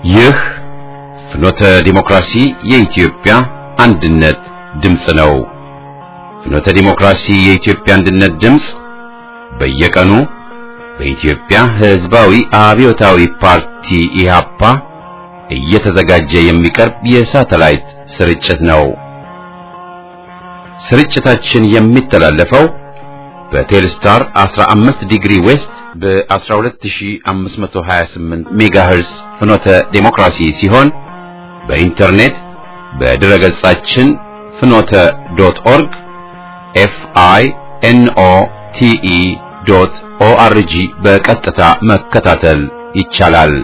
ይህ ፍኖተ ዲሞክራሲ የኢትዮጵያ አንድነት ድምፅ ነው። ፍኖተ ዲሞክራሲ የኢትዮጵያ አንድነት ድምፅ በየቀኑ በኢትዮጵያ ሕዝባዊ አብዮታዊ ፓርቲ ኢህአፓ እየተዘጋጀ የሚቀርብ የሳተላይት ስርጭት ነው። ስርጭታችን የሚተላለፈው በቴልስታር 15 ዲግሪ ዌስት በ12528 ሜጋሄርስ ፍኖተ ዴሞክራሲ ሲሆን በኢንተርኔት በድረ ገጻችን ፍኖተ ዶት ኦርግ ኤፍ አይ ኤን ኦ ቲ ኢ ዶት ኦ አር ጂ በቀጥታ መከታተል ይቻላል።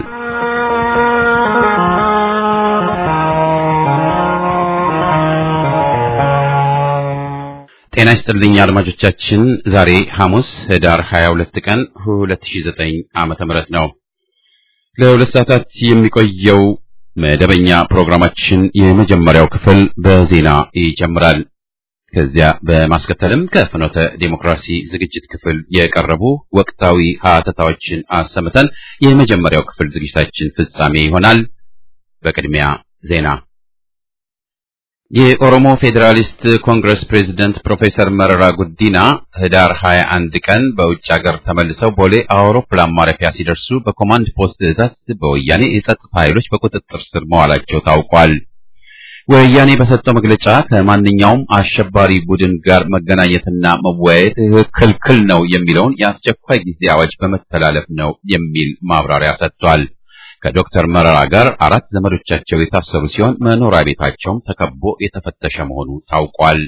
ጤና ይስጥልኝ አድማጮቻችን። ዛሬ ሐሙስ ህዳር 22 ቀን 2009 ዓመተ ምህረት ነው። ለሁለት ሰዓታት የሚቆየው መደበኛ ፕሮግራማችን የመጀመሪያው ክፍል በዜና ይጀምራል። ከዚያ በማስከተልም ከፍኖተ ዴሞክራሲ ዝግጅት ክፍል የቀረቡ ወቅታዊ ሀተታዎችን አሰምተን የመጀመሪያው ክፍል ዝግጅታችን ፍጻሜ ይሆናል። በቅድሚያ ዜና የኦሮሞ ፌዴራሊስት ኮንግረስ ፕሬዝደንት ፕሮፌሰር መረራ ጉዲና ህዳር 21 ቀን በውጭ ሀገር ተመልሰው ቦሌ አውሮፕላን ማረፊያ ሲደርሱ በኮማንድ ፖስት ትዕዛዝ በወያኔ የጸጥታ ኃይሎች በቁጥጥር ስር መዋላቸው ታውቋል። ወያኔ በሰጠው መግለጫ ከማንኛውም አሸባሪ ቡድን ጋር መገናኘትና መወያየት ክልክል ነው የሚለውን የአስቸኳይ ጊዜ አዋጅ በመተላለፍ ነው የሚል ማብራሪያ ሰጥቷል። ከዶክተር መረራ ጋር አራት ዘመዶቻቸው የታሰሩ ሲሆን መኖሪያ ቤታቸውም ተከቦ የተፈተሸ መሆኑ ታውቋል።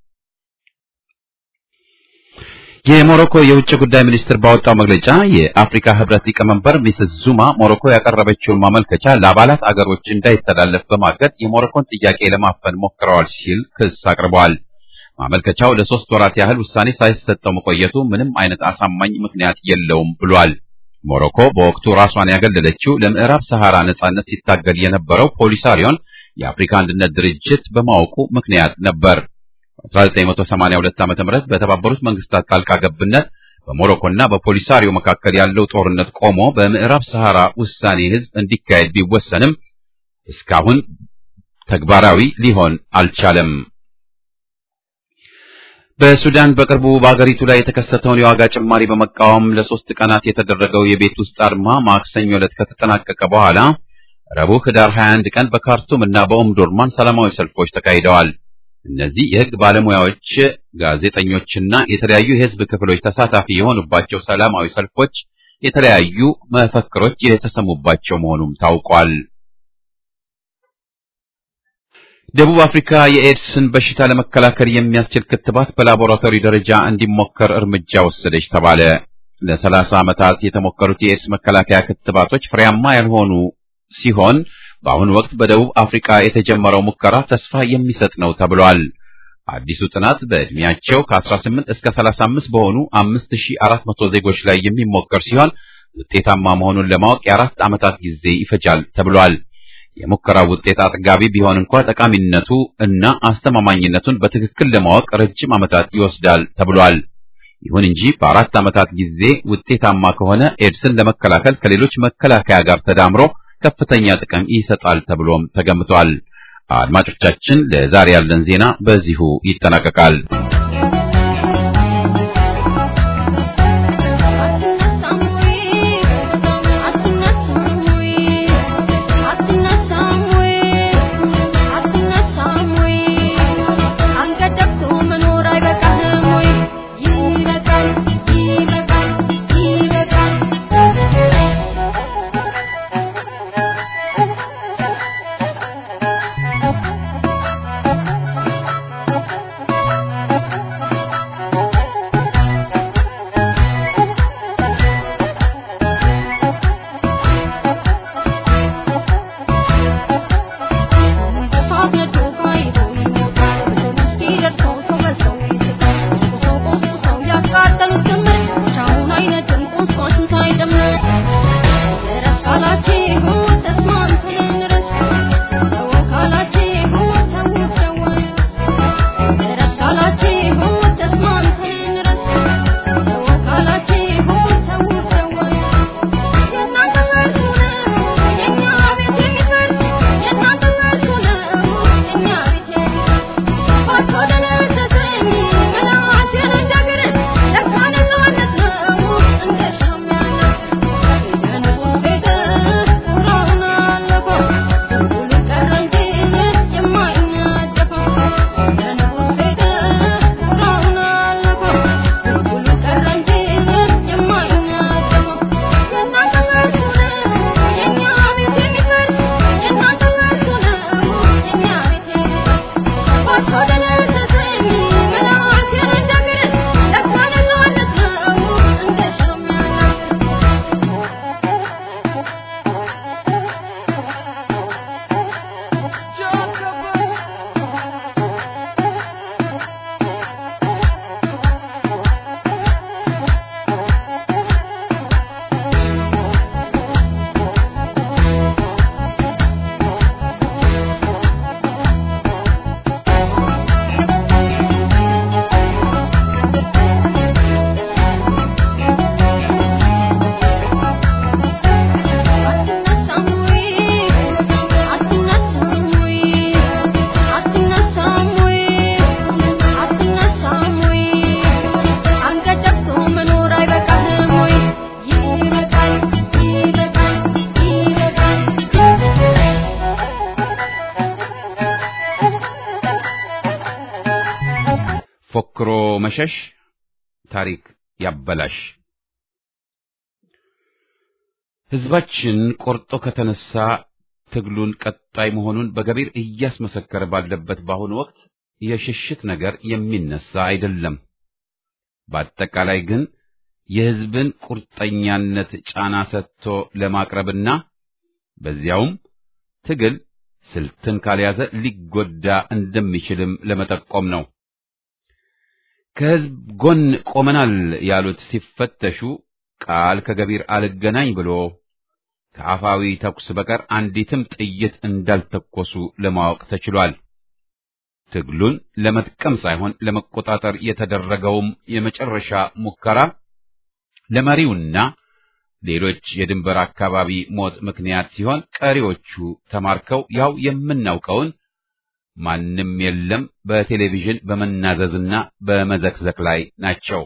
የሞሮኮ የውጭ ጉዳይ ሚኒስትር ባወጣው መግለጫ የአፍሪካ ህብረት ሊቀመንበር ሚስስ ዙማ ሞሮኮ ያቀረበችውን ማመልከቻ ለአባላት አገሮች እንዳይተላለፍ በማገድ የሞሮኮን ጥያቄ ለማፈን ሞክረዋል ሲል ክስ አቅርበዋል። ማመልከቻው ለሶስት ወራት ያህል ውሳኔ ሳይሰጠው መቆየቱ ምንም አይነት አሳማኝ ምክንያት የለውም ብሏል። ሞሮኮ በወቅቱ ራሷን ያገለለችው ለምዕራብ ሰሐራ ነጻነት ሲታገል የነበረው ፖሊሳሪዮን የአፍሪካ አንድነት ድርጅት በማወቁ ምክንያት ነበር። በ1982 ዓ.ም በተባበሩት መንግስታት ጣልቃ ገብነት በሞሮኮና በፖሊሳሪዮ መካከል ያለው ጦርነት ቆሞ በምዕራብ ሰሐራ ውሳኔ ህዝብ እንዲካሄድ ቢወሰንም እስካሁን ተግባራዊ ሊሆን አልቻለም። በሱዳን በቅርቡ በአገሪቱ ላይ የተከሰተውን የዋጋ ጭማሪ በመቃወም ለሶስት ቀናት የተደረገው የቤት ውስጥ አድማ ማክሰኞ ዕለት ከተጠናቀቀ በኋላ ረቡዕ ህዳር 21 ቀን በካርቱም እና በኦምዶርማን ሰላማዊ ሰልፎች ተካሂደዋል። እነዚህ የህግ ባለሙያዎች፣ ጋዜጠኞችና የተለያዩ የህዝብ ክፍሎች ተሳታፊ የሆኑባቸው ሰላማዊ ሰልፎች የተለያዩ መፈክሮች የተሰሙባቸው መሆኑም ታውቋል። ደቡብ አፍሪካ የኤድስን በሽታ ለመከላከል የሚያስችል ክትባት በላቦራቶሪ ደረጃ እንዲሞከር እርምጃ ወሰደች ተባለ። ለሰላሳ ዓመታት የተሞከሩት የኤድስ መከላከያ ክትባቶች ፍሬያማ ያልሆኑ ሲሆን በአሁኑ ወቅት በደቡብ አፍሪካ የተጀመረው ሙከራ ተስፋ የሚሰጥ ነው ተብሏል። አዲሱ ጥናት በዕድሜያቸው ከ18 እስከ 35 በሆኑ 5400 ዜጎች ላይ የሚሞከር ሲሆን ውጤታማ መሆኑን ለማወቅ የአራት ዓመታት ጊዜ ይፈጃል ተብሏል። የሙከራው ውጤት አጥጋቢ ቢሆን እንኳ ጠቃሚነቱ እና አስተማማኝነቱን በትክክል ለማወቅ ረጅም ዓመታት ይወስዳል ተብሏል። ይሁን እንጂ በአራት ዓመታት ጊዜ ውጤታማ ከሆነ ኤድስን ለመከላከል ከሌሎች መከላከያ ጋር ተዳምሮ ከፍተኛ ጥቅም ይሰጣል ተብሎም ተገምቷል። አድማጮቻችን፣ ለዛሬ ያለን ዜና በዚሁ ይጠናቀቃል። ሞክሮ መሸሽ ታሪክ ያበላሽ። ሕዝባችን ቆርጦ ከተነሳ ትግሉን ቀጣይ መሆኑን በገቢር እያስመሰከረ ባለበት በአሁኑ ወቅት የሽሽት ነገር የሚነሳ አይደለም። በአጠቃላይ ግን የሕዝብን ቁርጠኛነት ጫና ሰጥቶ ለማቅረብና በዚያውም ትግል ስልትን ካልያዘ ሊጎዳ እንደሚችልም ለመጠቆም ነው። ከሕዝብ ጎን ቆመናል ያሉት ሲፈተሹ ቃል ከገቢር አልገናኝ ብሎ ከአፋዊ ተኩስ በቀር አንዲትም ጥይት እንዳልተኮሱ ለማወቅ ተችሏል። ትግሉን ለመጥቀም ሳይሆን ለመቆጣጠር የተደረገውም የመጨረሻ ሙከራ ለመሪውና ሌሎች የድንበር አካባቢ ሞት ምክንያት ሲሆን ቀሪዎቹ ተማርከው ያው የምናውቀውን ማንም የለም በቴሌቪዥን በመናዘዝና በመዘክዘክ ላይ ናቸው።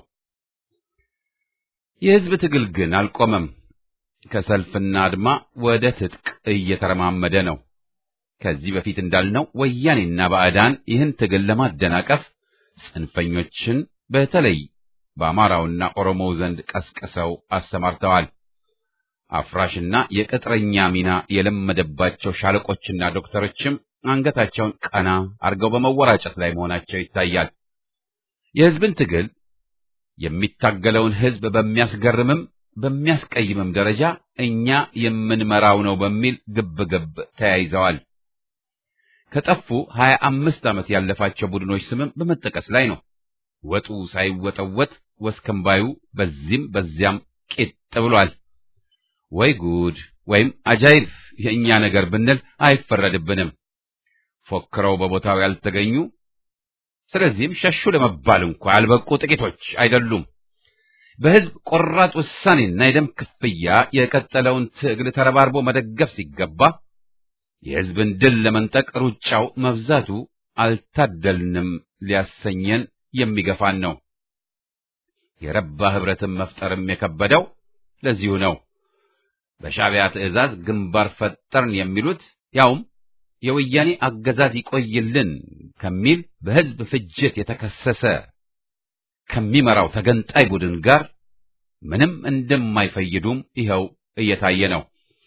የሕዝብ ትግል ግን አልቆመም። ከሰልፍና አድማ ወደ ትጥቅ እየተረማመደ ነው። ከዚህ በፊት እንዳልነው ወያኔና ባዕዳን ይህን ትግል ለማደናቀፍ ጽንፈኞችን በተለይ በአማራውና ኦሮሞው ዘንድ ቀስቅሰው አሰማርተዋል። አፍራሽና የቅጥረኛ ሚና የለመደባቸው ሻለቆችና ዶክተሮችም አንገታቸውን ቀና አርገው በመወራጨት ላይ መሆናቸው ይታያል። የሕዝብን ትግል የሚታገለውን ሕዝብ በሚያስገርምም በሚያስቀይምም ደረጃ እኛ የምንመራው ነው በሚል ግብግብ ተያይዘዋል። ከጠፉ ሀያ አምስት ዓመት ያለፋቸው ቡድኖች ስምም በመጠቀስ ላይ ነው። ወጡ ሳይወጠወጥ ወስከንባዩ በዚህም በዚያም ቂጥ ብሏል። ወይ ጉድ ወይም አጃይብ የእኛ ነገር ብንል አይፈረድብንም። ፎክረው በቦታው ያልተገኙ ስለዚህም ሸሹ ለመባል እንኳ ያልበቁ ጥቂቶች አይደሉም። በሕዝብ ቆራጥ ውሳኔና የደም ክፍያ የቀጠለውን ትግል ተረባርቦ መደገፍ ሲገባ የሕዝብን ድል ለመንጠቅ ሩጫው መብዛቱ አልታደልንም ሊያሰኘን የሚገፋን ነው። የረባ ኅብረትን መፍጠርም የከበደው ለዚሁ ነው። በሻዕቢያ ትዕዛዝ ግንባር ፈጠርን የሚሉት ያውም የወያኔ አገዛዝ ይቆይልን ከሚል በሕዝብ ፍጅት የተከሰሰ ከሚመራው ተገንጣይ ቡድን ጋር ምንም እንደማይፈይዱም ይኸው እየታየ ነው።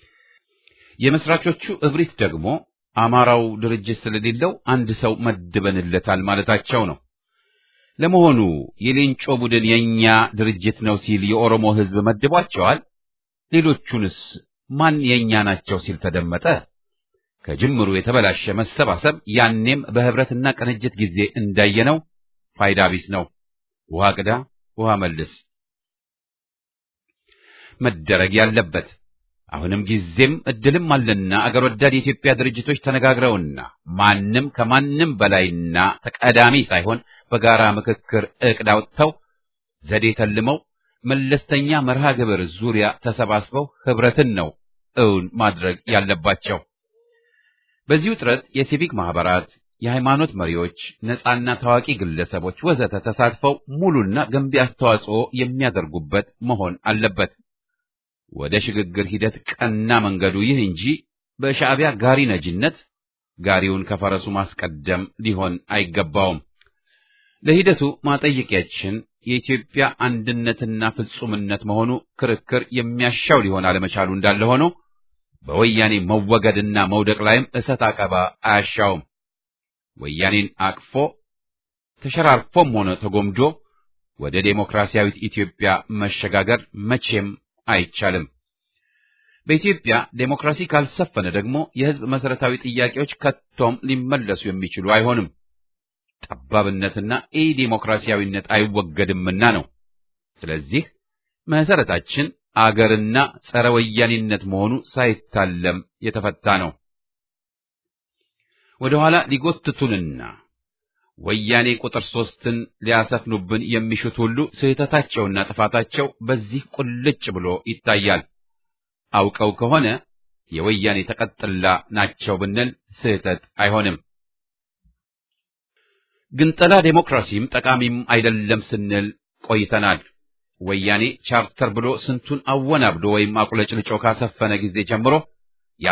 የመስራቾቹ እብሪት ደግሞ አማራው ድርጅት ስለሌለው አንድ ሰው መድበንለታል ማለታቸው ነው። ለመሆኑ የሌንጮ ቡድን የኛ ድርጅት ነው ሲል የኦሮሞ ሕዝብ መድቧቸዋል? ሌሎቹንስ ማን የኛ ናቸው ሲል ተደመጠ? ከጅምሩ የተበላሸ መሰባሰብ ያኔም በህብረትና ቅንጅት ጊዜ እንዳየነው ፋይዳ ቢስ ነው። ውሃ ቅዳ ውሃ መልስ መደረግ ያለበት አሁንም ጊዜም እድልም አለና አገር ወዳድ የኢትዮጵያ ድርጅቶች ተነጋግረውና ማንም ከማንም በላይና ተቀዳሚ ሳይሆን በጋራ ምክክር ዕቅድ አውጥተው ዘዴ ተልመው መለስተኛ መርሃ ግብር ዙሪያ ተሰባስበው ህብረትን ነው እውን ማድረግ ያለባቸው። በዚህ ውጥረት የሲቪክ ማህበራት፣ የሃይማኖት መሪዎች፣ ነጻና ታዋቂ ግለሰቦች ወዘተ ተሳትፈው ሙሉና ገንቢ አስተዋጽኦ የሚያደርጉበት መሆን አለበት። ወደ ሽግግር ሂደት ቀና መንገዱ ይህ እንጂ በሻዕቢያ ጋሪ ነጂነት ጋሪውን ከፈረሱ ማስቀደም ሊሆን አይገባውም። ለሂደቱ ማጠየቂያችን የኢትዮጵያ አንድነትና ፍጹምነት መሆኑ ክርክር የሚያሻው ሊሆን አለመቻሉ እንዳለ ሆኖ በወያኔ መወገድና መውደቅ ላይም እሰጥ አቀባ አያሻውም። ወያኔን አቅፎ ተሸራርፎም ሆነ ተጎምዶ ወደ ዴሞክራሲያዊት ኢትዮጵያ መሸጋገር መቼም አይቻልም። በኢትዮጵያ ዴሞክራሲ ካልሰፈነ ደግሞ የሕዝብ መሰረታዊ ጥያቄዎች ከቶም ሊመለሱ የሚችሉ አይሆንም። ጠባብነትና ኢ ዴሞክራሲያዊነት አይወገድምና ነው። ስለዚህ መሰረታችን አገርና ጸረ ወያኔነት መሆኑ ሳይታለም የተፈታ ነው። ወደ ኋላ ሊጎትቱንና ወያኔ ቁጥር ሶስትን ሊያሰፍኑብን የሚሹት ሁሉ ስህተታቸውና ጥፋታቸው በዚህ ቁልጭ ብሎ ይታያል። አውቀው ከሆነ የወያኔ ተቀጥላ ናቸው ብንል ስህተት አይሆንም። ግንጠላ ዴሞክራሲም ጠቃሚም አይደለም ስንል ቆይተናል። ወያኔ ቻርተር ብሎ ስንቱን አወናብዶ ወይም አቁለጭልጮ ካሰፈነ ጊዜ ጀምሮ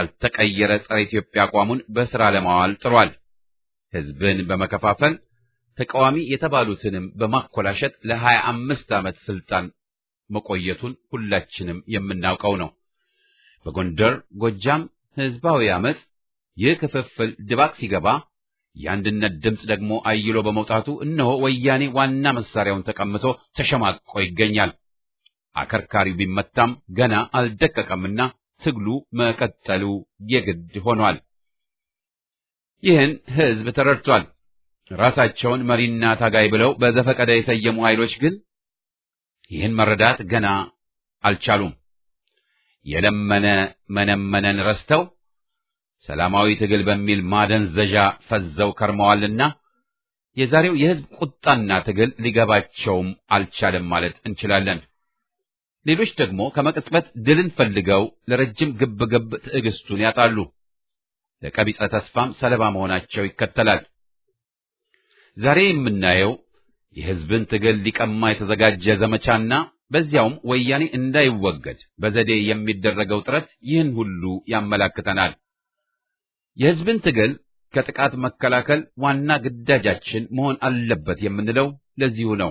ያልተቀየረ ጸረ ኢትዮጵያ አቋሙን በሥራ ለማዋል ጥሯል። ሕዝብን በመከፋፈል ተቃዋሚ የተባሉትንም በማኮላሸት ለሀያ አምስት ዓመት ስልጣን መቆየቱን ሁላችንም የምናውቀው ነው። በጎንደር፣ ጎጃም ህዝባዊ አመፅ ይህ ክፍፍል ድባቅ ሲገባ የአንድነት ድምፅ ደግሞ አይሎ በመውጣቱ እነሆ ወያኔ ዋና መሳሪያውን ተቀምቶ ተሸማቆ ይገኛል። አከርካሪው ቢመታም ገና አልደቀቀምና ትግሉ መቀጠሉ የግድ ሆኗል። ይህን ህዝብ ተረድቷል። ራሳቸውን መሪና ታጋይ ብለው በዘፈቀደ የሰየሙ ኃይሎች ግን ይህን መረዳት ገና አልቻሉም። የለመነ መነመነን ረስተው ሰላማዊ ትግል በሚል ማደንዘዣ ፈዘው ከርመዋልና የዛሬው የህዝብ ቁጣና ትግል ሊገባቸውም አልቻለም ማለት እንችላለን። ሌሎች ደግሞ ከመቅጽበት ድልን ፈልገው ለረጅም ግብግብ ትዕግስቱን ያጣሉ። ለቀቢጸ ተስፋም ሰለባ መሆናቸው ይከተላል። ዛሬ የምናየው የህዝብን ትግል ሊቀማ የተዘጋጀ ዘመቻና በዚያውም ወያኔ እንዳይወገድ በዘዴ የሚደረገው ጥረት ይህን ሁሉ ያመላክተናል። የህዝብን ትግል ከጥቃት መከላከል ዋና ግዳጃችን መሆን አለበት የምንለው ለዚሁ ነው።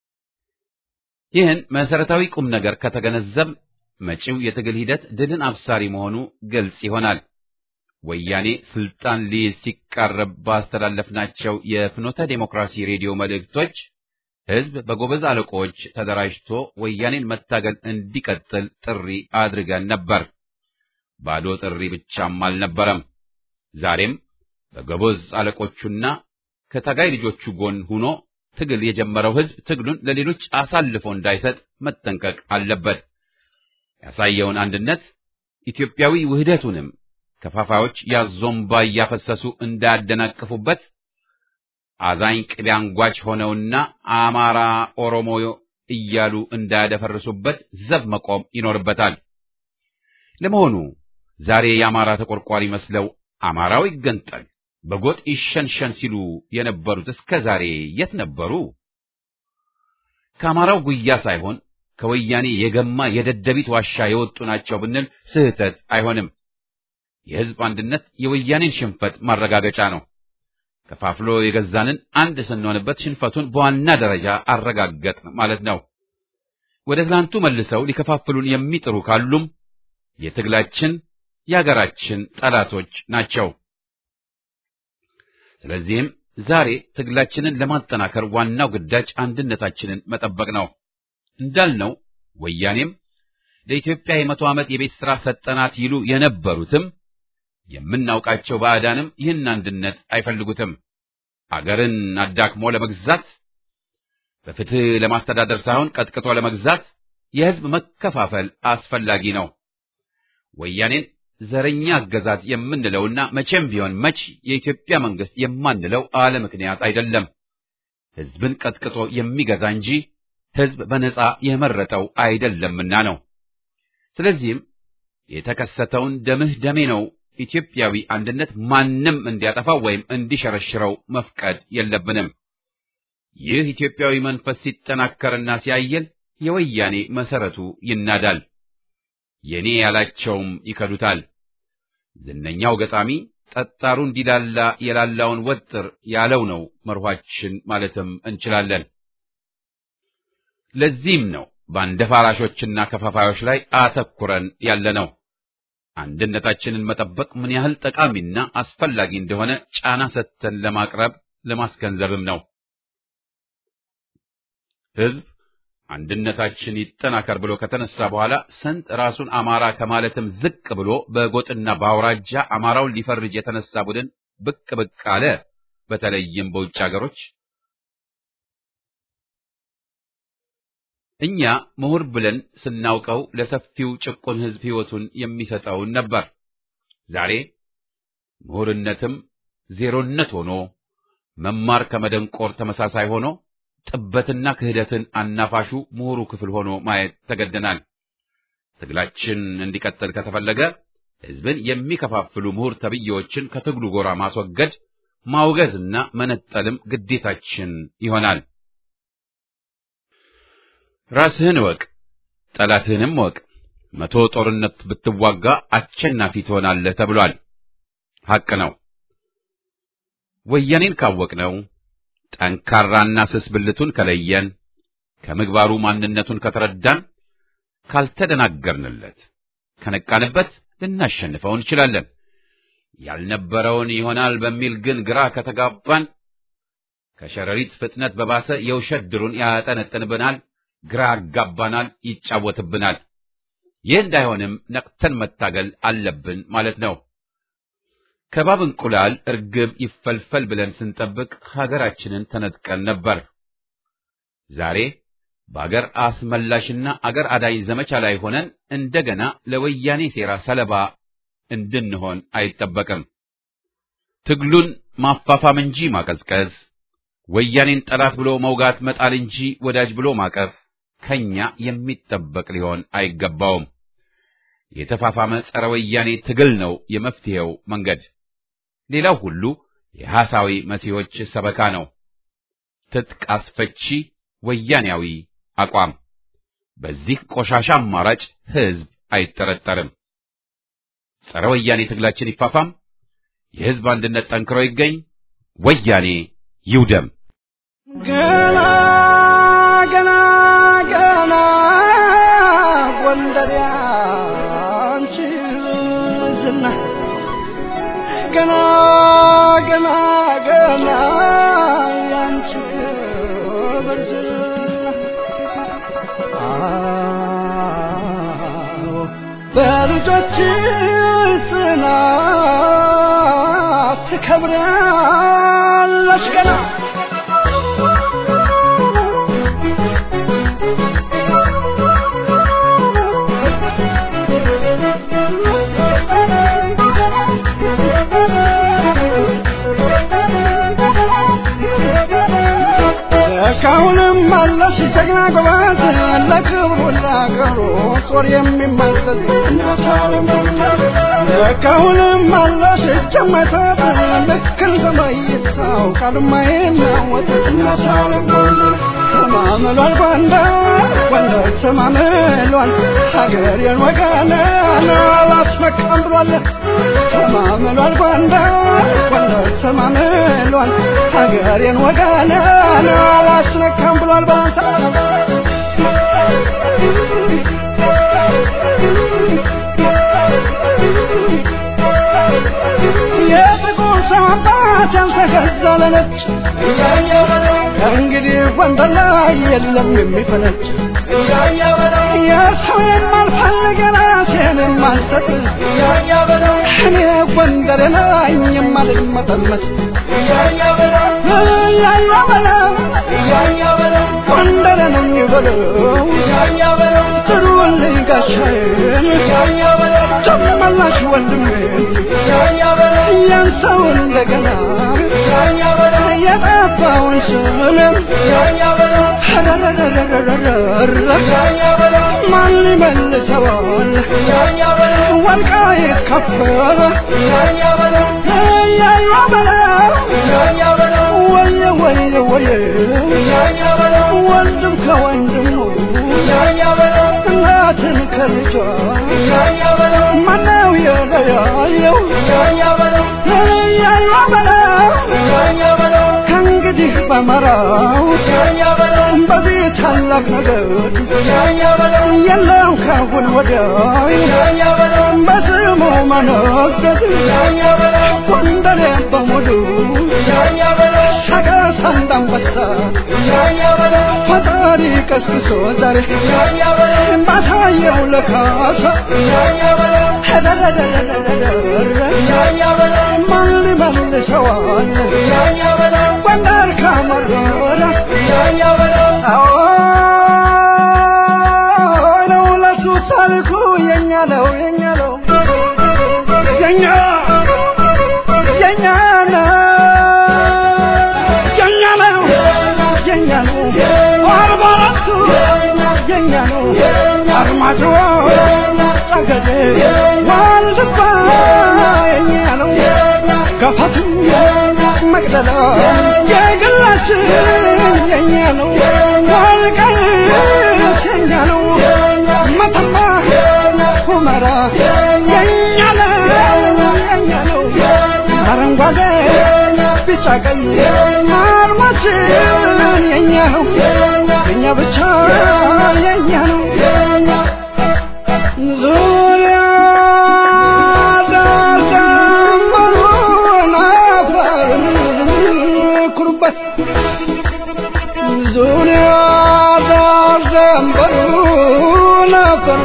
ይህን መሰረታዊ ቁም ነገር ከተገነዘብ መጪው የትግል ሂደት ድልን አብሳሪ መሆኑ ግልጽ ይሆናል። ወያኔ ስልጣን ሊይዝ ሲቃረብ ባስተላለፍናቸው የፍኖተ ዴሞክራሲ ሬዲዮ መልእክቶች ህዝብ በጎበዝ አለቆች ተደራጅቶ ወያኔን መታገል እንዲቀጥል ጥሪ አድርገን ነበር። ባዶ ጥሪ ብቻም አልነበረም። ዛሬም በጎበዝ አለቆቹና ከታጋይ ልጆቹ ጎን ሆኖ ትግል የጀመረው ህዝብ ትግሉን ለሌሎች አሳልፎ እንዳይሰጥ መጠንቀቅ አለበት። ያሳየውን አንድነት ኢትዮጵያዊ ውህደቱንም ከፋፋዮች ያዞምባ እያፈሰሱ እንዳያደናቅፉበት አዛኝ ቅቤ አንጓች ሆነውና አማራ ኦሮሞ እያሉ እንዳያደፈርሱበት ዘብ መቆም ይኖርበታል። ለመሆኑ ዛሬ የአማራ ተቆርቋሪ መስለው አማራው ይገንጠል በጎጥ ይሸንሸን ሲሉ የነበሩት እስከ ዛሬ የት ነበሩ? ከአማራው ጉያ ሳይሆን ከወያኔ የገማ የደደቢት ዋሻ የወጡ ናቸው ብንል ስህተት አይሆንም። የህዝብ አንድነት የወያኔን ሽንፈት ማረጋገጫ ነው። ከፋፍሎ የገዛንን አንድ ስንሆንበት ሽንፈቱን በዋና ደረጃ አረጋገጥ ማለት ነው። ወደ ትናንቱ መልሰው ሊከፋፍሉን የሚጥሩ ካሉም የትግላችን የአገራችን ጠላቶች ናቸው። ስለዚህም ዛሬ ትግላችንን ለማጠናከር ዋናው ግዳጅ አንድነታችንን መጠበቅ ነው። እንዳልነው ወያኔም ለኢትዮጵያ የመቶ ዓመት የቤት ሥራ ሰጠናት ይሉ የነበሩትም የምናውቃቸው ባዕዳንም ይህን አንድነት አይፈልጉትም። አገርን አዳክሞ ለመግዛት በፍትህ ለማስተዳደር ሳይሆን ቀጥቅጦ ለመግዛት የህዝብ መከፋፈል አስፈላጊ ነው። ወያኔን ዘረኛ አገዛዝ የምንለውና መቼም ቢሆን መች የኢትዮጵያ መንግስት የማንለው አለ ምክንያት አይደለም። ህዝብን ቀጥቅጦ የሚገዛ እንጂ ህዝብ በነጻ የመረጠው አይደለምና ነው። ስለዚህም የተከሰተውን ደምህ ደሜ ነው ኢትዮጵያዊ አንድነት ማንም እንዲያጠፋው ወይም እንዲሸረሽረው መፍቀድ የለብንም። ይህ ኢትዮጵያዊ መንፈስ ሲጠናከርና ሲያየል የወያኔ መሰረቱ ይናዳል። የኔ ያላቸውም ይከዱታል። ዝነኛው ገጣሚ ጠጣሩ እንዲላላ የላላውን ወጥር ያለው ነው መርኋችን ማለትም እንችላለን። ለዚህም ነው በአንደፋራሾችና ከፋፋዮች ላይ አተኩረን ያለነው። አንድነታችንን መጠበቅ ምን ያህል ጠቃሚና አስፈላጊ እንደሆነ ጫና ሰጥተን ለማቅረብ ለማስገንዘብም ነው። ህዝብ አንድነታችን ይጠናከር ብሎ ከተነሳ በኋላ ስንት ራሱን አማራ ከማለትም ዝቅ ብሎ በጎጥና በአውራጃ አማራውን ሊፈርጅ የተነሳ ቡድን ብቅ ብቅ አለ። በተለይም በውጭ ሀገሮች እኛ ምሁር ብለን ስናውቀው ለሰፊው ጭቁን ህዝብ ህይወቱን የሚሰጠውን ነበር። ዛሬ ምሁርነትም ዜሮነት ሆኖ መማር ከመደንቆር ተመሳሳይ ሆኖ ጥበትና ክህደትን አናፋሹ ምሁሩ ክፍል ሆኖ ማየት ተገደናል። ትግላችን እንዲቀጥል ከተፈለገ ህዝብን የሚከፋፍሉ ምሁር ተብዬዎችን ከትግሉ ጎራ ማስወገድ፣ ማውገዝና መነጠልም ግዴታችን ይሆናል። ራስህን እወቅ፣ ጠላትህንም እወቅ። መቶ ጦርነት ብትዋጋ አሸናፊ ትሆናለህ ተብሏል። ሐቅ ነው። ወያኔን ካወቅነው ጠንካራና ስስ ብልቱን ከለየን፣ ከምግባሩ ማንነቱን ከተረዳን፣ ካልተደናገርንለት፣ ከነቃንበት ልናሸንፈው እንችላለን። ያልነበረውን ይሆናል በሚል ግን ግራ ከተጋባን ከሸረሪት ፍጥነት በባሰ የውሸት ድሩን ያጠነጥንብናል፣ ግራ ያጋባናል፣ ይጫወትብናል። ይህ እንዳይሆንም ነቅተን መታገል አለብን ማለት ነው። ከባብ እንቁላል እርግብ ይፈልፈል ብለን ስንጠብቅ ሀገራችንን ተነጥቀን ነበር። ዛሬ በአገር አስመላሽና አገር አዳኝ ዘመቻ ላይ ሆነን እንደገና ለወያኔ ሴራ ሰለባ እንድንሆን አይጠበቅም። ትግሉን ማፋፋም እንጂ ማቀዝቀዝ፣ ወያኔን ጠላት ብሎ መውጋት መጣል እንጂ ወዳጅ ብሎ ማቀፍ ከኛ የሚጠበቅ ሊሆን አይገባውም። የተፋፋመ ጸረ ወያኔ ትግል ነው የመፍትሄው መንገድ። ሌላው ሁሉ የሐሳዊ መሲሖች ሰበካ ነው። ትጥቅ አስፈቺ ወያኔያዊ አቋም። በዚህ ቆሻሻ አማራጭ ሕዝብ አይጠረጠርም። ጸረ ወያኔ ትግላችን ይፋፋም፣ የሕዝብ አንድነት ጠንክሮ ይገኝ፣ ወያኔ ይውደም። ገና ገና ገና ጎንደር ያንቺ ዝና ገና ገና ገና ያንቺ ክብር ዝና አዎ በልጆችሽ ጽናት ትከብሪያለሽ ገና እስካሁንም አለሽ ጀግና ጎበዝ ለክብሩ ለአገሩ ጦር የሚመዘዝ እስካሁንም አለሽ እጅ የማይሰጥ ልክ እንደ መይሳው ቃል የማይናወጥ ተማምሏል ጎንደር ጎንደር ተማምሏል ሀገሬን ወገኔን አላስመካም ብሏል ተማምሏል ጎንደር ጎንደር ተማምሏል ሀገሬን ወገኔን አላስነካም ብሏል ባንታ የጥቁር ሰው አባት ያልተገዛ ለነጭ ከእንግዲህ ጎንደር ላይ የለም የሚፈነጭ የሰው የማልፈልግ ራሴን የማልሰጥ እኔ ጎንደር ነኝ የማልመጠመጥ እያያ በለው ጎንደር ነኝ በለው ጥሩልኝ ጋሻዬን ጨመላሽ ወንድሜን ያን ሰው እንደገና የጠፋውን ስምን ማን ይመልሰዋል ወልቃይት ከበረ እያያ በለው ወየ ወየ ወየ ወንድም ከወንድሙ እናትን ከልጇ ማነው የለያየው እያያ በለው ከእንግዲህ በመራው በዚህ ታላቅ ነገር የለም ካሁን ወዲያ በስሙ መነገድ ጎንደሬ በሙሉ ሰቀስ እንዳንበሳ ፈጣሪ ቀስቅሶ ዛሬ ባሳየው ለካሳ ማን ሊመልሰዋል ጎንደር ካመረረ ነው ለሱ ታሪኩ የኛ ነው የኛ ነው የኛ የኛ ነው የኛ ነው የኛ ነው አርባ አራቱ የኛ ነው አርማጭሆ ጠገዴ ዋልድባ የኛ ነው ገፋትም መቅደላ የግላችን የኛ ነው ወልቃይት የኛ ነው መተማ ሁመራ የኛ ነው የኛ ነው አረንጓዴ ቢጫ ቀይ አርማችን የኛ ነው የኛ ብቻ የኛ ነው ዙሪያ ዳርዳምበሩን አፈር ኩሩበት ዙሪያ ዳርዳምበሩን አፈር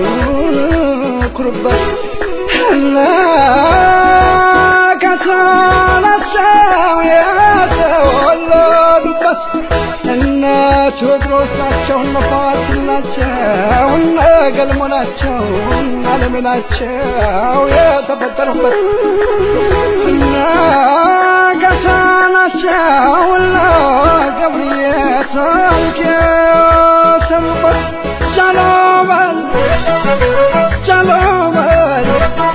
ኩሩበት እና ከሳላቸው የተወለዱበት እነ ቴዎድሮስ ናቸው እነ ፋሲል ናቸው እነ ገልሞ ናቸው እነ አለሜ ናቸው የተፈጠሩበት እነ ገሳ ናቸው እነ ገብርዬ ታሪክ የሰሩበት ጃሎበል ጃሎበል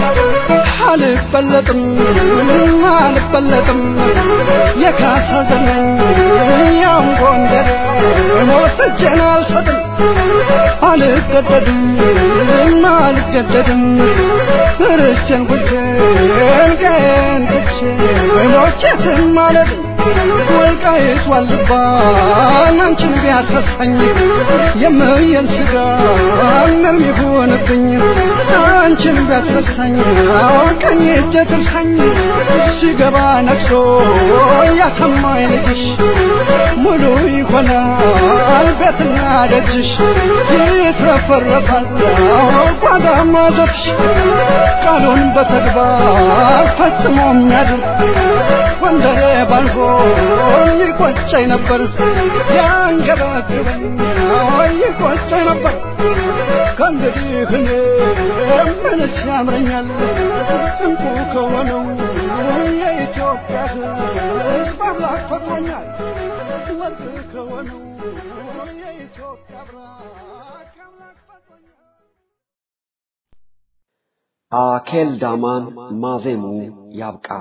አልበለጥም አልበለጥም የካሳ ዘመን ያም ጎንደር ሞተቼን አልሰጥም አልገደድም አልገደድም ርስቴን ጉዴን ቀን ትቼ ሞቼትን ማለት ወልቃይት ዋልባ አንቺን ቢያሳሳኝ የምየን ስጋ ምንም ይሁንብኝ አንቺን ቢያሳሳኝ ቀኝ እጄ ትርሳኝ ሲገባ ነግሶ ያሰማኝ ልጅሽ ሙሉ ይሆናል ቤትና ደጅሽ ይትረፈረፋል ጓዳማ ዘፍሽ ቃሉን በተግባር ፈጽሞ የሚያድር ወንደሬ ባልሆ ይቆጨኝ ነበር ያንገበግበኝ ይቆጨኝ ነበር ከእንግዲህ እኔ ምንስ ያምረኛል እንቁ ከሆነው የኢትዮጵያ ሕዝብ አምላክ ፈጥሮኛል ወርቅ ከሆነው የኢትዮጵያ ብራክ አምላክ ፈጥሮኛል አኬል ዳማን ማዜሙ ያብቃ።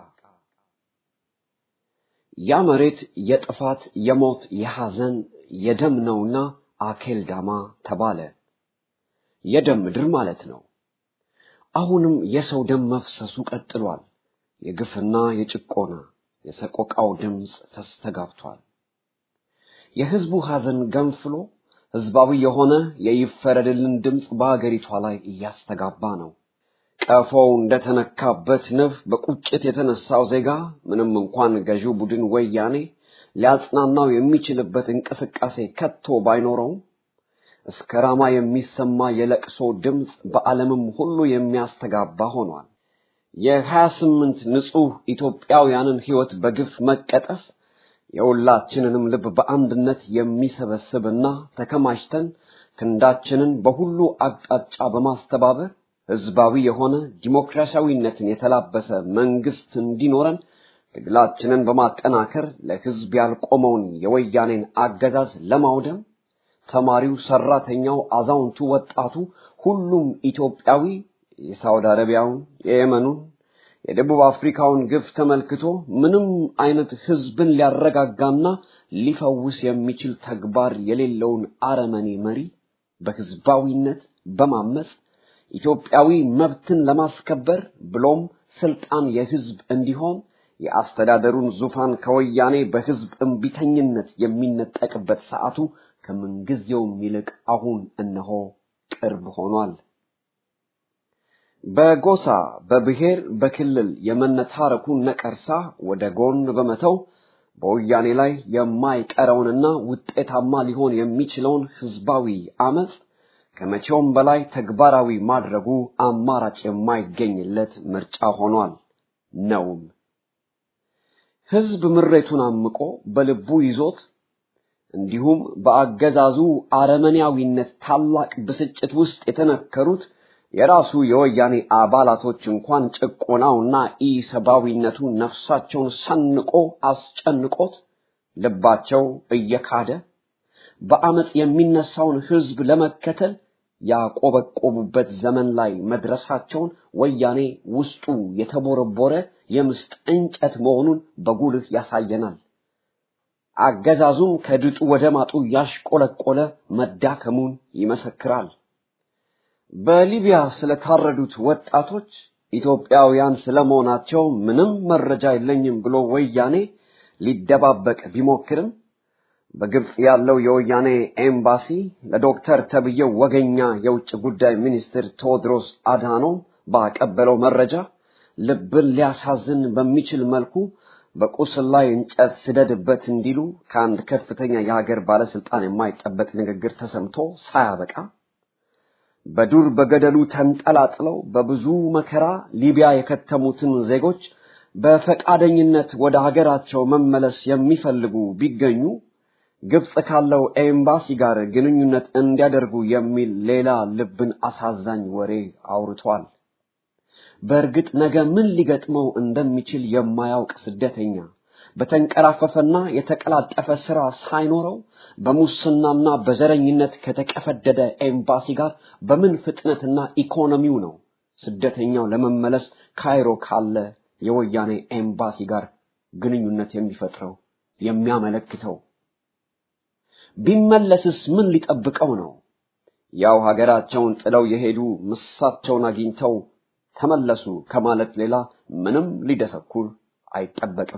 ያ መሬት የጥፋት የሞት የሐዘን የደም ነውና አኬል ዳማ ተባለ። የደም ምድር ማለት ነው። አሁንም የሰው ደም መፍሰሱ ቀጥሏል። የግፍና የጭቆና የሰቆቃው ድምፅ ተስተጋብቷል። የህዝቡ ሐዘን ገንፍሎ ህዝባዊ የሆነ የይፈረድልን ድምፅ በአገሪቷ ላይ እያስተጋባ ነው። ቀፎው እንደተነካበት ንብ በቁጭት የተነሳው ዜጋ ምንም እንኳን ገዢው ቡድን ወያኔ ሊያጽናናው የሚችልበት እንቅስቃሴ ከቶ ባይኖረውም እስከ ራማ የሚሰማ የለቅሶ ድምፅ በዓለምም ሁሉ የሚያስተጋባ ሆኗል። የሀያ ስምንት ንጹህ ኢትዮጵያውያንን ሕይወት በግፍ መቀጠፍ የሁላችንንም ልብ በአንድነት የሚሰበስብና ተከማችተን ክንዳችንን በሁሉ አቅጣጫ በማስተባበር ህዝባዊ የሆነ ዲሞክራሲያዊነትን የተላበሰ መንግስት እንዲኖረን ትግላችንን በማጠናከር ለህዝብ ያልቆመውን የወያኔን አገዛዝ ለማውደም ተማሪው፣ ሰራተኛው፣ አዛውንቱ፣ ወጣቱ፣ ሁሉም ኢትዮጵያዊ የሳውዲ አረቢያውን፣ የየመኑን፣ የደቡብ አፍሪካውን ግፍ ተመልክቶ ምንም አይነት ህዝብን ሊያረጋጋና ሊፈውስ የሚችል ተግባር የሌለውን አረመኔ መሪ በህዝባዊነት በማመፅ ኢትዮጵያዊ መብትን ለማስከበር ብሎም ስልጣን የህዝብ እንዲሆን የአስተዳደሩን ዙፋን ከወያኔ በህዝብ እምቢተኝነት የሚነጠቅበት ሰዓቱ ከምንጊዜውም ይልቅ አሁን እነሆ ቅርብ ሆኗል። በጎሳ በብሔር በክልል የመነታረኩን ነቀርሳ ወደ ጎን በመተው በወያኔ ላይ የማይቀረውንና ውጤታማ ሊሆን የሚችለውን ህዝባዊ አመፅ ከመቼውም በላይ ተግባራዊ ማድረጉ አማራጭ የማይገኝለት ምርጫ ሆኗል ነውም። ህዝብ ምሬቱን አምቆ በልቡ ይዞት እንዲሁም በአገዛዙ አረመኔያዊነት ታላቅ ብስጭት ውስጥ የተነከሩት የራሱ የወያኔ አባላቶች እንኳን ጭቆናውና ኢሰብአዊነቱ ነፍሳቸውን ሰንቆ አስጨንቆት ልባቸው እየካደ በአመፅ የሚነሳውን ህዝብ ለመከተል ያቆበቆቡበት ዘመን ላይ መድረሳቸውን ወያኔ ውስጡ የተቦረቦረ የምስጥ እንጨት መሆኑን በጉልህ ያሳየናል። አገዛዙም ከድጡ ወደ ማጡ ያሽቆለቆለ መዳከሙን ይመሰክራል። በሊቢያ ስለታረዱት ወጣቶች ኢትዮጵያውያን ስለመሆናቸው ምንም መረጃ የለኝም ብሎ ወያኔ ሊደባበቅ ቢሞክርም በግብጽ ያለው የወያኔ ኤምባሲ ለዶክተር ተብዬው ወገኛ የውጭ ጉዳይ ሚኒስትር ቴዎድሮስ አድሃኖም ባቀበለው መረጃ ልብን ሊያሳዝን በሚችል መልኩ በቁስል ላይ እንጨት ስደድበት እንዲሉ ከአንድ ከፍተኛ የሀገር ባለስልጣን የማይጠበቅ ንግግር ተሰምቶ ሳያበቃ በዱር በገደሉ ተንጠላጥለው በብዙ መከራ ሊቢያ የከተሙትን ዜጎች በፈቃደኝነት ወደ ሀገራቸው መመለስ የሚፈልጉ ቢገኙ ግብጽ ካለው ኤምባሲ ጋር ግንኙነት እንዲያደርጉ የሚል ሌላ ልብን አሳዛኝ ወሬ አውርቷል። በእርግጥ ነገ ምን ሊገጥመው እንደሚችል የማያውቅ ስደተኛ በተንቀራፈፈና የተቀላጠፈ ስራ ሳይኖረው በሙስናና በዘረኝነት ከተቀፈደደ ኤምባሲ ጋር በምን ፍጥነትና ኢኮኖሚው ነው ስደተኛው ለመመለስ ካይሮ ካለ የወያኔ ኤምባሲ ጋር ግንኙነት የሚፈጥረው የሚያመለክተው? ቢመለስስ ምን ሊጠብቀው ነው? ያው ሀገራቸውን ጥለው የሄዱ ምሳቸውን አግኝተው ተመለሱ ከማለት ሌላ ምንም ሊደሰኩር አይጠበቅም።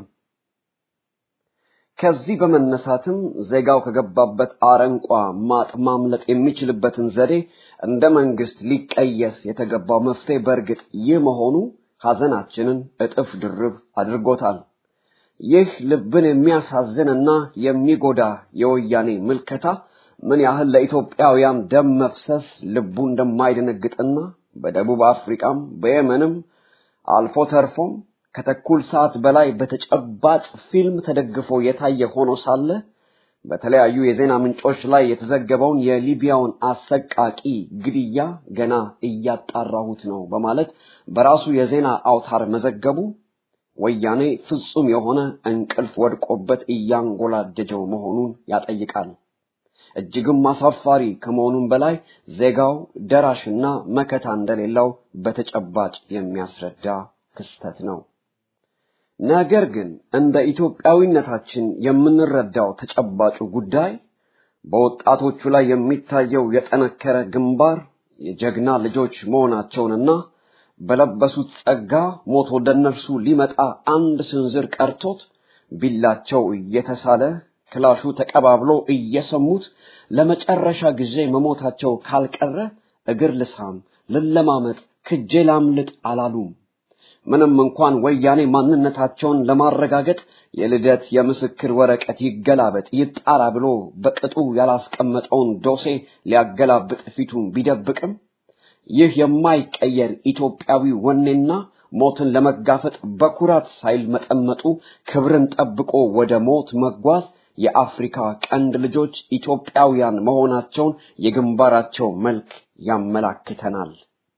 ከዚህ በመነሳትም ዜጋው ከገባበት አረንቋ ማጥ ማምለጥ የሚችልበትን ዘዴ እንደ መንግስት ሊቀየስ የተገባው መፍትሄ በእርግጥ ይህ መሆኑ ሐዘናችንን እጥፍ ድርብ አድርጎታል። ይህ ልብን የሚያሳዝንና የሚጎዳ የወያኔ ምልከታ ምን ያህል ለኢትዮጵያውያን ደም መፍሰስ ልቡ እንደማይደነግጥና በደቡብ አፍሪካም በየመንም አልፎ ተርፎም ከተኩል ሰዓት በላይ በተጨባጭ ፊልም ተደግፎ የታየ ሆኖ ሳለ በተለያዩ የዜና ምንጮች ላይ የተዘገበውን የሊቢያውን አሰቃቂ ግድያ ገና እያጣራሁት ነው በማለት በራሱ የዜና አውታር መዘገቡ ወያኔ ፍጹም የሆነ እንቅልፍ ወድቆበት እያንጎላጀጀው መሆኑን ያጠይቃል። እጅግም አሳፋሪ ከመሆኑም በላይ ዜጋው ደራሽና መከታ እንደሌለው በተጨባጭ የሚያስረዳ ክስተት ነው። ነገር ግን እንደ ኢትዮጵያዊነታችን የምንረዳው ተጨባጩ ጉዳይ በወጣቶቹ ላይ የሚታየው የጠነከረ ግንባር የጀግና ልጆች መሆናቸውንና በለበሱት ጸጋ ሞት ወደ እነርሱ ሊመጣ አንድ ስንዝር ቀርቶት ቢላቸው እየተሳለ ክላሹ ተቀባብሎ እየሰሙት ለመጨረሻ ጊዜ መሞታቸው ካልቀረ እግር ልሳም ልለማመጥ ክጄ ላምልጥ አላሉም። ምንም እንኳን ወያኔ ማንነታቸውን ለማረጋገጥ የልደት የምስክር ወረቀት ይገላበጥ ይጣራ ብሎ በቅጡ ያላስቀመጠውን ዶሴ ሊያገላብጥ ፊቱን ቢደብቅም ይህ የማይቀየር ኢትዮጵያዊ ወኔና ሞትን ለመጋፈጥ በኩራት ሳይል መጠመጡ ክብርን ጠብቆ ወደ ሞት መጓዝ የአፍሪካ ቀንድ ልጆች ኢትዮጵያውያን መሆናቸውን የግንባራቸው መልክ ያመላክተናል።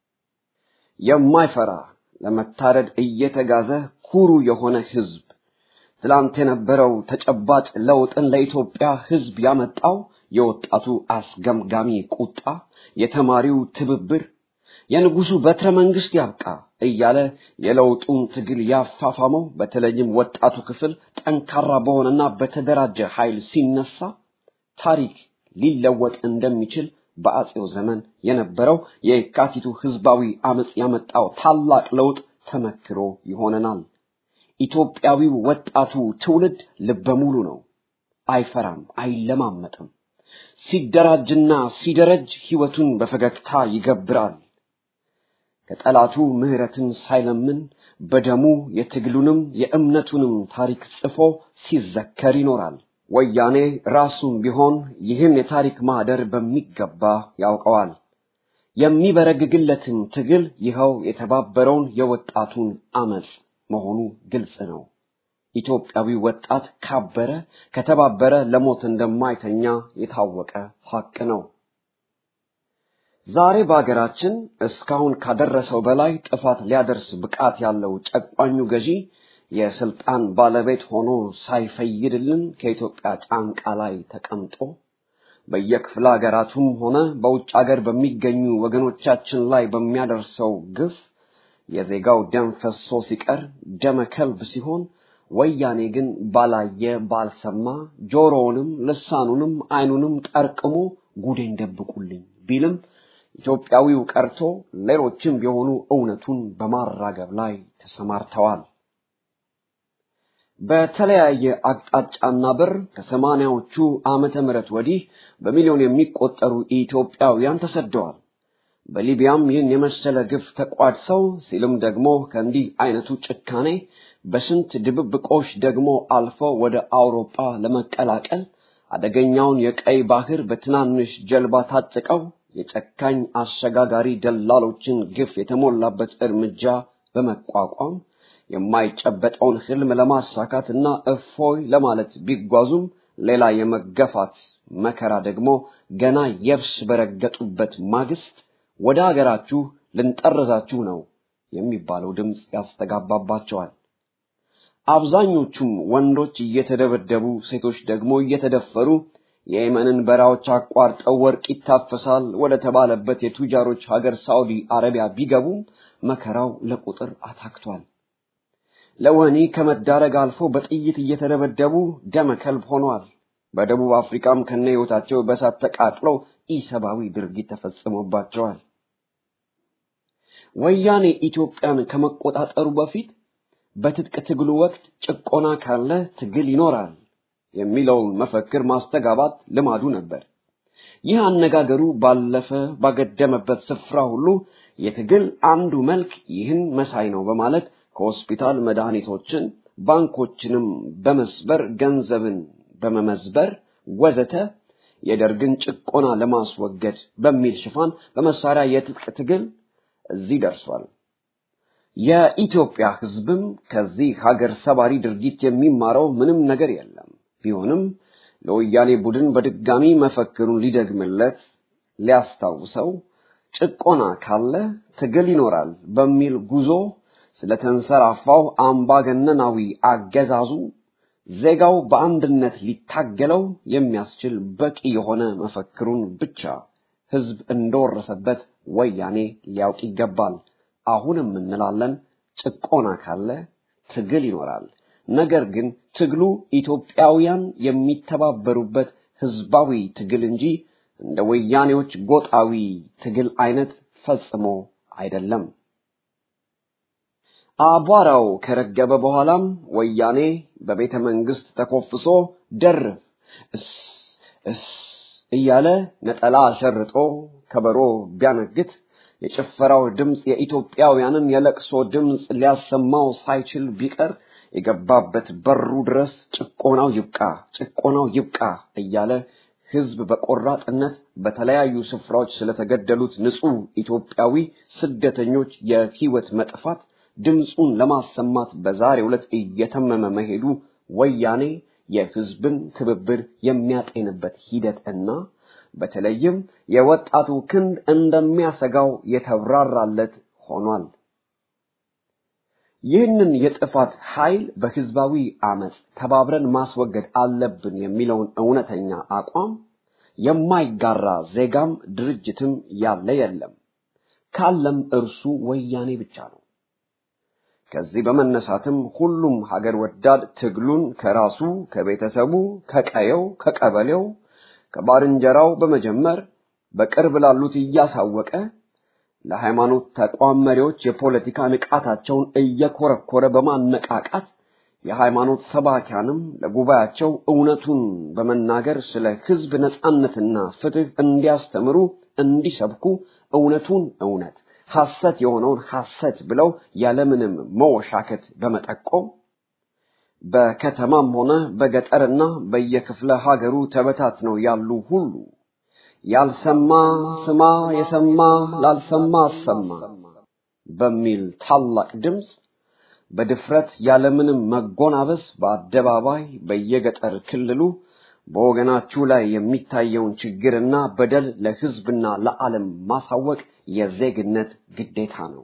የማይፈራ ለመታረድ እየተጋዘ ኩሩ የሆነ ህዝብ ትላንት የነበረው ተጨባጭ ለውጥን ለኢትዮጵያ ህዝብ ያመጣው የወጣቱ አስገምጋሚ ቁጣ፣ የተማሪው ትብብር፣ የንጉሱ በትረ መንግስት ያብቃ እያለ የለውጡን ትግል ያፋፋመው በተለይም ወጣቱ ክፍል ጠንካራ በሆነና በተደራጀ ኃይል ሲነሳ ታሪክ ሊለወጥ እንደሚችል በአጼው ዘመን የነበረው የካቲቱ ህዝባዊ አመጽ ያመጣው ታላቅ ለውጥ ተመክሮ ይሆነናል። ኢትዮጵያዊው ወጣቱ ትውልድ ልበ ሙሉ ነው። አይፈራም፣ አይለማመጥም። ሲደራጅና ሲደረጅ ህይወቱን በፈገግታ ይገብራል። ከጠላቱ ምህረትን ሳይለምን በደሙ የትግሉንም የእምነቱንም ታሪክ ጽፎ ሲዘከር ይኖራል። ወያኔ ራሱም ቢሆን ይህን የታሪክ ማህደር በሚገባ ያውቀዋል። የሚበረግግለትን ትግል ይኸው የተባበረውን የወጣቱን አመጽ መሆኑ ግልጽ ነው። ኢትዮጵያዊ ወጣት ካበረ ከተባበረ ለሞት እንደማይተኛ የታወቀ ሀቅ ነው። ዛሬ በሀገራችን እስካሁን ካደረሰው በላይ ጥፋት ሊያደርስ ብቃት ያለው ጨቋኙ ገዢ የስልጣን ባለቤት ሆኖ ሳይፈይድልን ከኢትዮጵያ ጫንቃ ላይ ተቀምጦ በየክፍለ ሀገራቱም ሆነ በውጭ ሀገር በሚገኙ ወገኖቻችን ላይ በሚያደርሰው ግፍ የዜጋው ደም ፈሶ ሲቀር ደመ ከልብ ሲሆን ወያኔ ግን ባላየ ባልሰማ ጆሮውንም ልሳኑንም አይኑንም ጠርቅሞ ጉዴን ደብቁልኝ ቢልም ኢትዮጵያዊው ቀርቶ ሌሎችም ቢሆኑ እውነቱን በማራገብ ላይ ተሰማርተዋል። በተለያየ አቅጣጫና በር ከሰማንያዎቹ ዓመተ ምህረት ወዲህ በሚሊዮን የሚቆጠሩ ኢትዮጵያውያን ተሰደዋል። በሊቢያም ይህን የመሰለ ግፍ ተቋድሰው ሲልም ደግሞ ከእንዲህ አይነቱ ጭካኔ በስንት ድብብቆሽ ደግሞ አልፈው ወደ አውሮፓ ለመቀላቀል አደገኛውን የቀይ ባህር በትናንሽ ጀልባ ታጥቀው የጨካኝ አሸጋጋሪ ደላሎችን ግፍ የተሞላበት እርምጃ በመቋቋም የማይጨበጠውን ህልም ለማሳካትና እፎይ ለማለት ቢጓዙም ሌላ የመገፋት መከራ ደግሞ ገና የብስ በረገጡበት ማግስት ወደ አገራችሁ ልንጠርዛችሁ ነው የሚባለው ድምፅ ያስተጋባባቸዋል። አብዛኞቹም ወንዶች እየተደበደቡ፣ ሴቶች ደግሞ እየተደፈሩ የየመንን በረሃዎች አቋርጠው ወርቅ ይታፈሳል ወደ ተባለበት የቱጃሮች ሀገር ሳውዲ አረቢያ ቢገቡም መከራው ለቁጥር አታክቷል። ለወህኒ ከመዳረግ አልፎ በጥይት እየተደበደቡ ደመ ከልብ ሆነዋል። በደቡብ አፍሪካም ከነ ህይወታቸው በሳት ተቃጥለው ኢሰብአዊ ድርጊት ተፈጽሞባቸዋል። ወያኔ ኢትዮጵያን ከመቆጣጠሩ በፊት በትጥቅ ትግሉ ወቅት ጭቆና ካለ ትግል ይኖራል የሚለውን መፈክር ማስተጋባት ልማዱ ነበር። ይህ አነጋገሩ ባለፈ ባገደመበት ስፍራ ሁሉ የትግል አንዱ መልክ ይህን መሳይ ነው በማለት ከሆስፒታል መድኃኒቶችን፣ ባንኮችንም በመስበር ገንዘብን በመመዝበር ወዘተ የደርግን ጭቆና ለማስወገድ በሚል ሽፋን በመሳሪያ የትጥቅ ትግል እዚህ ደርሷል። የኢትዮጵያ ሕዝብም ከዚህ ሀገር ሰባሪ ድርጊት የሚማረው ምንም ነገር የለም። ቢሆንም ለወያኔ ቡድን በድጋሚ መፈክሩን ሊደግምለት ሊያስታውሰው ጭቆና ካለ ትግል ይኖራል በሚል ጉዞ ስለተንሰራፋው አምባገነናዊ አገዛዙ ዜጋው በአንድነት ሊታገለው የሚያስችል በቂ የሆነ መፈክሩን ብቻ ህዝብ እንደወረሰበት ወያኔ ሊያውቅ ይገባል። አሁንም እንላለን፣ ጭቆና ካለ ትግል ይኖራል። ነገር ግን ትግሉ ኢትዮጵያውያን የሚተባበሩበት ህዝባዊ ትግል እንጂ እንደ ወያኔዎች ጎጣዊ ትግል አይነት ፈጽሞ አይደለም። አቧራው ከረገበ በኋላም ወያኔ በቤተ መንግስት ተኮፍሶ ደርብ እስ እስ እያለ ነጠላ ሸርጦ ከበሮ ቢያነግት የጭፈራው ድምፅ የኢትዮጵያውያንን የለቅሶ ድምፅ ሊያሰማው ሳይችል ቢቀር የገባበት በሩ ድረስ ጭቆናው ይብቃ፣ ጭቆናው ይብቃ እያለ ህዝብ በቆራጥነት በተለያዩ ስፍራዎች ስለተገደሉት ንጹህ ኢትዮጵያዊ ስደተኞች የህይወት መጥፋት ድምፁን ለማሰማት በዛሬው ዕለት እየተመመ መሄዱ ወያኔ የህዝብን ትብብር የሚያጤንበት ሂደት እና በተለይም የወጣቱ ክንድ እንደሚያሰጋው የተብራራለት ሆኗል። ይህንን የጥፋት ኃይል በህዝባዊ አመፅ ተባብረን ማስወገድ አለብን የሚለውን እውነተኛ አቋም የማይጋራ ዜጋም ድርጅትም ያለ የለም። ካለም እርሱ ወያኔ ብቻ ነው። ከዚህ በመነሳትም ሁሉም ሀገር ወዳድ ትግሉን ከራሱ ከቤተሰቡ፣ ከቀየው፣ ከቀበሌው፣ ከባልንጀራው በመጀመር በቅርብ ላሉት እያሳወቀ ለሃይማኖት ተቋም መሪዎች የፖለቲካ ንቃታቸውን እየኮረኮረ በማነቃቃት የሃይማኖት ሰባኪያንም ለጉባኤያቸው እውነቱን በመናገር ስለ ህዝብ ነጻነትና ፍትህ እንዲያስተምሩ እንዲሰብኩ እውነቱን እውነት ሐሰት የሆነውን ሐሰት ብለው ያለምንም መወሻከት በመጠቆም በከተማም ሆነ በገጠርና በየክፍለ ሀገሩ ተበታትነው ያሉ ሁሉ ያልሰማ ስማ፣ የሰማ ላልሰማ አሰማ በሚል ታላቅ ድምፅ በድፍረት ያለምንም መጎናበስ በአደባባይ በየገጠር ክልሉ በወገናችሁ ላይ የሚታየውን ችግርና በደል ለህዝብና ለዓለም ማሳወቅ የዜግነት ግዴታ ነው።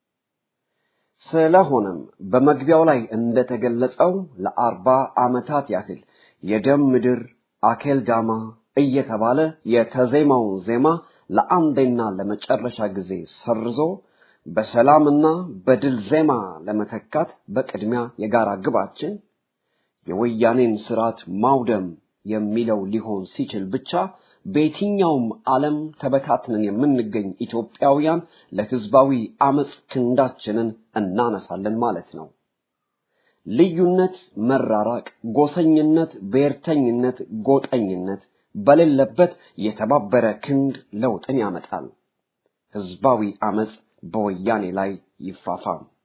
ስለሆነም በመግቢያው ላይ እንደተገለጸው ለአርባ ዓመታት ያህል የደም ምድር አኬልዳማ እየተባለ የተዜማውን ዜማ ለአንዴና ለመጨረሻ ጊዜ ሰርዞ በሰላምና በድል ዜማ ለመተካት በቅድሚያ የጋራ ግባችን የወያኔን ስርዓት ማውደም የሚለው ሊሆን ሲችል ብቻ በየትኛውም ዓለም ተበታትነን የምንገኝ ኢትዮጵያውያን ለህዝባዊ አመፅ ክንዳችንን እናነሳለን ማለት ነው። ልዩነት፣ መራራቅ፣ ጎሰኝነት፣ ብሔርተኝነት፣ ጎጠኝነት በሌለበት የተባበረ ክንድ ለውጥን ያመጣል። ህዝባዊ አመፅ በወያኔ ላይ ይፋፋም።